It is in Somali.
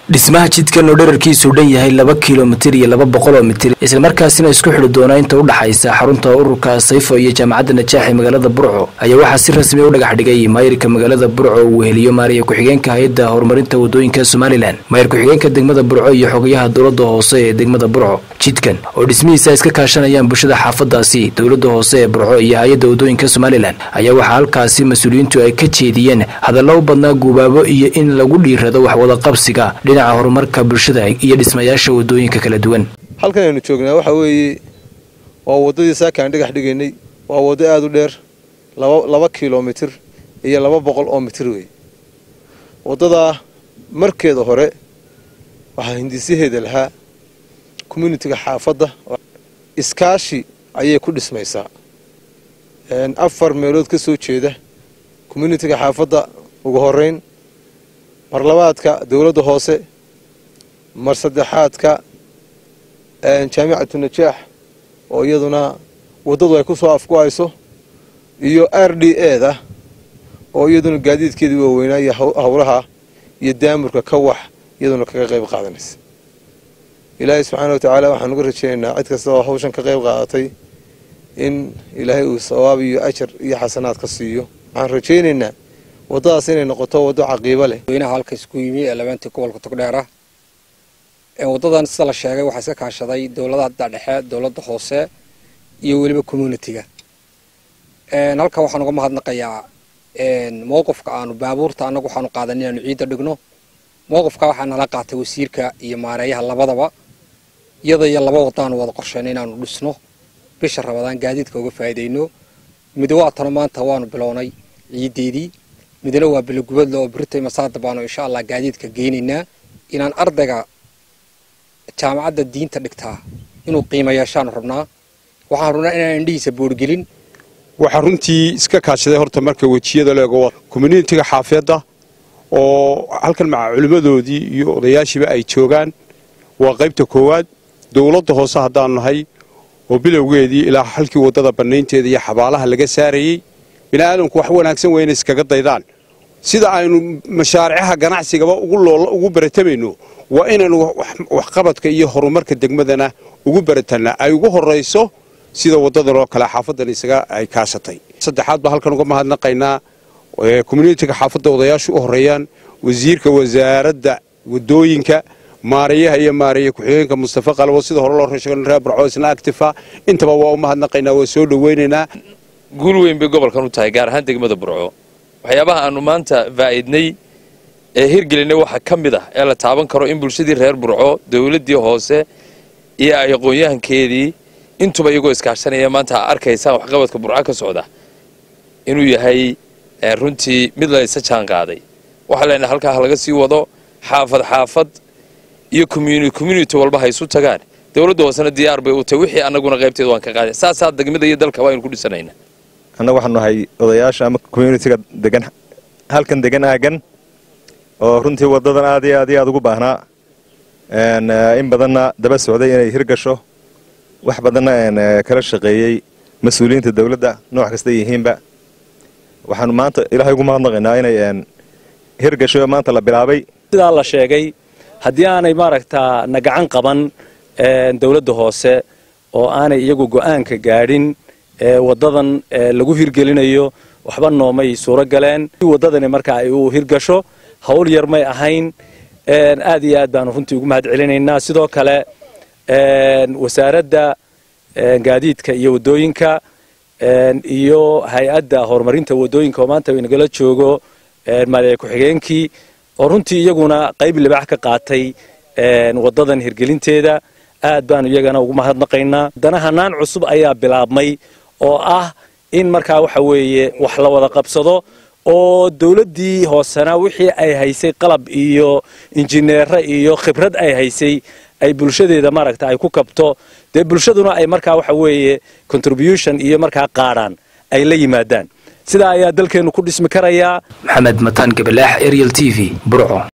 dhismaha jidkan oo dherarkiisu dhan yahay laba kilomitir iyo laba boqol oo mitir islamarkaasina isku xidhi doona inta u dhaxaysa xarunta ururka sayfo iyo jaamacadda najaax ee magaalada burco ayaa waxaa si rasmi u dhagax dhigay maayirka magaalada burco uu weheliyo maariya ku-xigeenka hay-adda horumarinta wadooyinka somalilan maayir ku-xigeenka degmada burco iyo xogayaha dowladda hoose ee degmada burco jidkan oo dhismihiisa iska kaashanayaan bulshada xaafadaasi dowladda hoose ee burco iyo hay-adda wadooyinka somalilan ayaa waxaa halkaasi mas-uuliyiintu ay ka jeediyeen hadallo u badnaa guubaabo iyo in lagu dhiirado waxwada qabsiga dhinaca horumarka bulshada iyo dhismayaasha wadooyinka kala duwan halkan aynu joognaa waxaa weeye waa waddadii saakaan dhagax dhigaynay waa waddo aada u dheer laba kilomitir iyo laba boqol oo mitir wey waddadaa markeeda hore waxaa hindisaheeda lahaa communitiga xaafadda iskaashi ayay ku dhismaysaa afar meelood ka soo jeeda communitiga xaafadda ugu horeyn mar labaadka dowladda hoose mar saddexaadka jaamicatu najaax oo iyaduna waddadu ay ku soo afku-ayso iyo r d e da oo iyaduna gaadiidkeedii waaweynaa iyo howlaha iyo daamurka ka wax iyaduna kaga qayb qaadanaysa ilaahay subxaana wa tacaala waxaan uga rajaynaynaa cid kasta oo hawshan ka qayb qaadatay in ilaahay uu sawaab iyo ajar iyo xasanaad ka siiyo waxaan rajaynaynaa waddadaas inay noqoto waddo caqiibo leh weynaha halka isku yimi ee labeentii gobolka togdheera waddadan sida la sheegay waxaa iska kaashaday dowladaha dhexe dowladda hoose iyo weliba communitiga halkan waxaan uga mahadnaqayaa mowqifka aanu baabuurta annagu waxaanu qaadan inaanu ciidda dhigno mowqifka waxaa nala qaatay wasiirka iyo maareeyaha labadaba iyada iyo laba waddaanu wada qorshayna inaanu dhisno bisha rabadaan gaadiidka uga faa'iidayno mid waatano maanta waanu bilownay ciiddeedii midna waa bilogubadle oo birita masaada baanu insha allah gaadiidka geynaynaa inaan ardayga jaamacadda diinta dhigtaa inuu qiimo yeeshaanu rabnaa waxaan rabnaa inaan indhihiisa boorgelin waxaa runtii iska kaashaday horta marka wejiyada leego communitiga xaafiyadda oo halkan maca culimmadoodii iyo odayaashiiba ay joogaan waa qaybta koowaad dowladda hoose haddaanu nahay oo bilowgeedii ilaa halkii waddada bannaynteeda iyo xabaalaha laga saarayey bini aadamku wax wanaagsan weyna iskaga daydaan sida aynu mashaaricaha ganacsigaba ugu baratamayno waa inaynu waxqabadka iyo horumarka degmadana ugu baratannaa ay ugu horrayso sida waddadan oo kale xaafadan isaga ay kaashatay saddexaad baa halkan uga mahadnaqaynaa communitiga xaafadda odayaashu u horreeyaan wasiirka wasaaradda wadooyinka maarayaha iyo maareeye ku-xigeenka mustafa qalabo sida hore loo rasheego reer barco isna actifa intaba waa u mahadnaqaynaa waa soo dhoweynaynaa guul weyn bay gobolkan u tahay gaar ahaan degmada burco waxyaabaha aanu maanta faa'idnay ee hirgelinay waxaa ka mid ah ee la taaban karo in bulshadii reer burco dowladdii hoose iyo ay aqoon-yahankeedii intuba iyagoo iskaashanaya maanta arkaysaan waxqabadka burco ka socda inuu yahay runtii mid la isa jaan qaaday waxaa leenahay halkaa ha laga sii wado xaafad xaafad iyo community walba ha isu tagaan dowladda hoosena diyaar bay u tahay wixii annaguna qaybteeda waan ka qaaday saasaa degmada iyo dalka waa aynu ku dhisanayna annagu waxaanu nahay odayaasha ama communitiga degan halkan degan aagan oo runtii waddadan aad iyo aad iyo aad ugu baahnaa in badanna daba socday inay hirgasho wax badanna kala shaqeeyey mas-uuliyiinta dowladda nooc kasta yihiinba waxaanu maanta ilaahay ugu mahadnaqaynaa inay hirgasho maanta la bilaabay sidaa la sheegay haddii aanay maaragtaa na gacan qaban dowladda hoose oo aanay iyagu go'aanka gaadhin waddadan lagu hirgelinayo waxba noomay suuro galeen waddadani marka ay u hirgasho hawl yar may ahayn aad iyo aad baanu runtii ugu mahad celinaynaa sidoo kale wasaaradda gaadiidka iyo waddooyinka iyo hay-adda horumarinta waddooyinka oo maanta inagala joogo maaliya ku-xigeenkii oo runtii iyaguna qayb libaax ka qaatay waddadan hirgelinteeda aad baanu iyagana ugu mahadnaqaynaa haddana hanaan cusub ayaa bilaabmay oo ah in markaa waxa weeye wax la wada qabsado oo dowladdii hoosena wixii ay haysay qalab iyo injineere iyo khibrad ay haysay ay bulshadeeda maaragta ay ku kabto dee bulshaduna ay markaa waxa weeye contribution iyo markaa qaadhaan ay la yimaadaan sidaa ayaa dalkeennu ku dhismi karayaa maxamed mataan gabalaax ariel t v burco